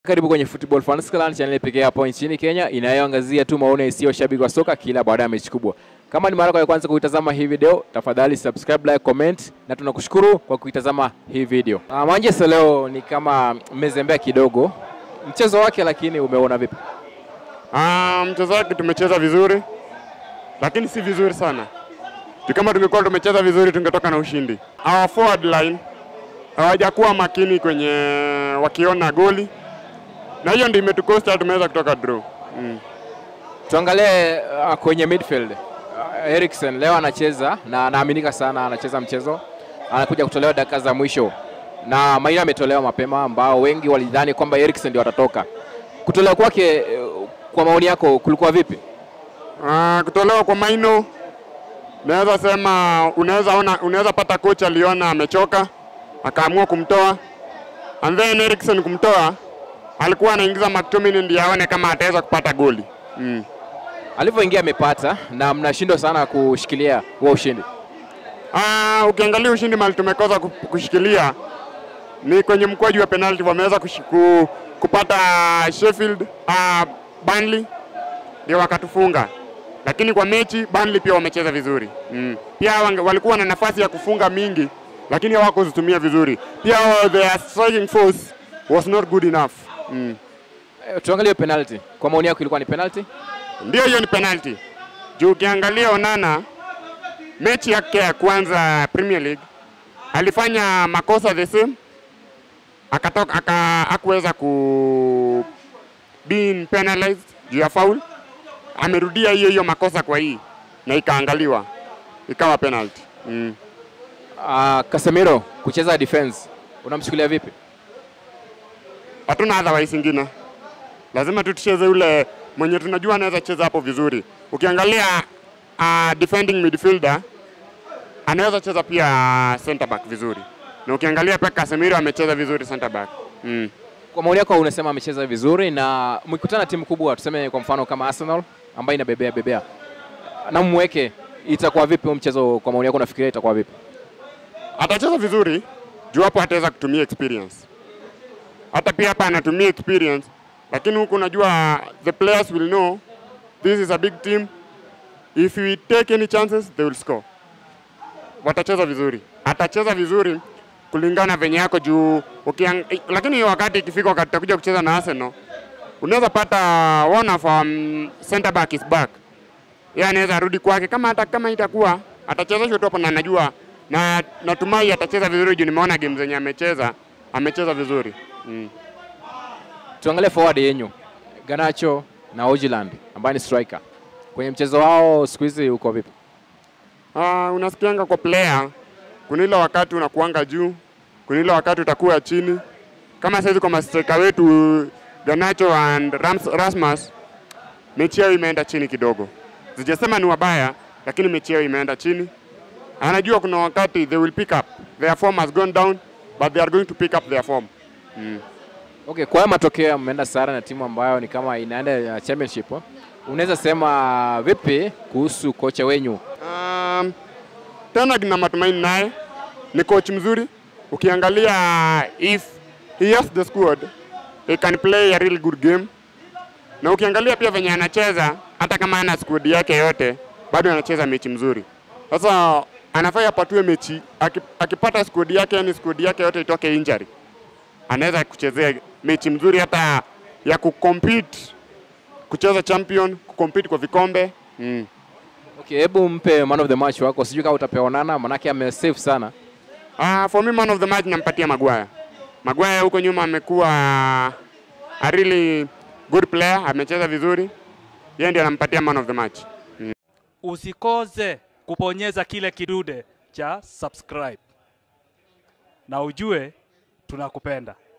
Karibu kwenye Football Fans Clan, channel pekee hapo nchini Kenya inayoangazia tu maoni isiyo shabiki wa soka kila baada ya mechi kubwa. Kama ni mara yako ya kwanza kuitazama hii video, tafadhali subscribe, like, comment na tunakushukuru kwa kuitazama hii video. Uh, Manchester leo ni kama mmezembea kidogo mchezo wake, lakini umeona vipi? Ah, mchezo wake tumecheza vizuri, lakini si vizuri sana. Tu kama tungekuwa tumecheza vizuri tungetoka na ushindi. Our forward line hawajakuwa makini kwenye wakiona goli, na hiyo ndio imetukosta tumeweza kutoka draw. Mm. Tuangalie uh, kwenye midfield. Uh, Eriksen leo anacheza na anaaminika sana anacheza mchezo, anakuja kutolewa dakika za mwisho na Maina ametolewa mapema, ambao wengi walidhani kwamba Eriksen ndio atatoka. Kutolewa kwake, uh, kwa maoni yako, kulikuwa vipi? Ah, kutolewa kwa Maino naweza sema, unaweza ona, unaweza pata kocha aliona amechoka akaamua kumtoa, and then Eriksen kumtoa, alikuwa anaingiza McTominay ndiye aone kama ataweza kupata goli mm. Alivyoingia amepata na mnashindwa sana kushikilia huo ushindi. Ah, ukiangalia ushindi mali tumekosa ku- kushikilia ni kwenye mkwaju wa penalty wameweza kushi- ku- kupata Sheffield ah, Burnley ndio wakatufunga, lakini kwa mechi Burnley pia wamecheza vizuri mm. Pia wange- walikuwa na nafasi ya kufunga mingi, lakini hawakuzitumia vizuri. Pia uh, their striking force was not good enough mm. Eh, Tuangalie penalty. Kwa maoni yako ilikuwa ni penalty? Ndio hiyo ni penalty. Juu ukiangalia Onana mechi yake ya kwanza Premier League alifanya makosa the same, akatoka aka hakuweza ku being penalized juu ya foul. Amerudia hiyo hiyo makosa kwa hii na ikaangaliwa ikawa penalty. Mm. Uh, Casemiro kucheza defense unamchukulia vipi? Hatuna otherwise ingine, lazima tu tucheze ule mwenye tunajua anaweza cheza hapo vizuri. Ukiangalia uh, defending midfielder anaweza cheza pia center back vizuri, na ukiangalia pia Casemiro amecheza vizuri center back mm. Kwa maoni yako unasema amecheza vizuri na mkikutana timu kubwa, tuseme kwa mfano kama Arsenal ambayo inabebea bebea na mweke, itakuwa vipi huo mchezo? Kwa maoni yako unafikiria itakuwa vipi? Atacheza vizuri juu hapo ataweza kutumia experience. Hata pia hapa anatumia experience, lakini huku unajua the players will know this is a big team, if we take any chances they will score. Watacheza vizuri, atacheza vizuri kulingana venye yako juu ukiang... lakini hiyo wakati ikifika wakati utakuja kucheza na Arsenal unaweza pata one of um, center back is back yeye anaweza rudi kwake kama hata kama itakuwa atachezeshwa tu hapo, na najua na natumai atacheza vizuri juu nimeona game zenye amecheza amecheza vizuri mm. Tuangalie forward yenyu Ganacho na Ojiland ambaye ni striker. Kwenye mchezo wao siku hizi uko vipi? Uh, unasikianga kwa player, kuna ile wakati unakuanga juu, kuna ile wakati utakuwa chini. Kama saizi kwa mastrika wetu Ganacho and Rams, Rasmus, mechi yao imeenda chini kidogo. Sijasema ni wabaya, lakini mechi yao imeenda chini. Anajua kuna wakati they will pick up. Their form has gone down, but they are going to pick up their form. Mm. Okay, kwa haya matokeo mmeenda sare na timu ambayo ni kama inaenda ya championship. eh? Unaweza sema vipi kuhusu kocha wenyu? Um, tena na matumaini naye ni coach mzuri. Ukiangalia if he has the squad he can play a really good game, na ukiangalia pia venye anacheza, hata kama ana squad yake yote bado anacheza mechi mzuri. Sasa anafaa apatue mechi, aki- akipata squad yake, yani squad yake yote itoke injury, anaweza kuchezea mechi mzuri hata ya kucompete, kucheza champion, kucompete kwa vikombe mm. Okay, hebu mpe man of the match wako, sijui kama utapewa Onana, manake amesave sana. Uh, for me man of the match nampatia Maguire. Maguire huko nyuma amekuwa a really good player, amecheza vizuri. Yeye ndiye anampatia man of the match. usikose kubonyeza kile kidude cha subscribe na ujue tunakupenda.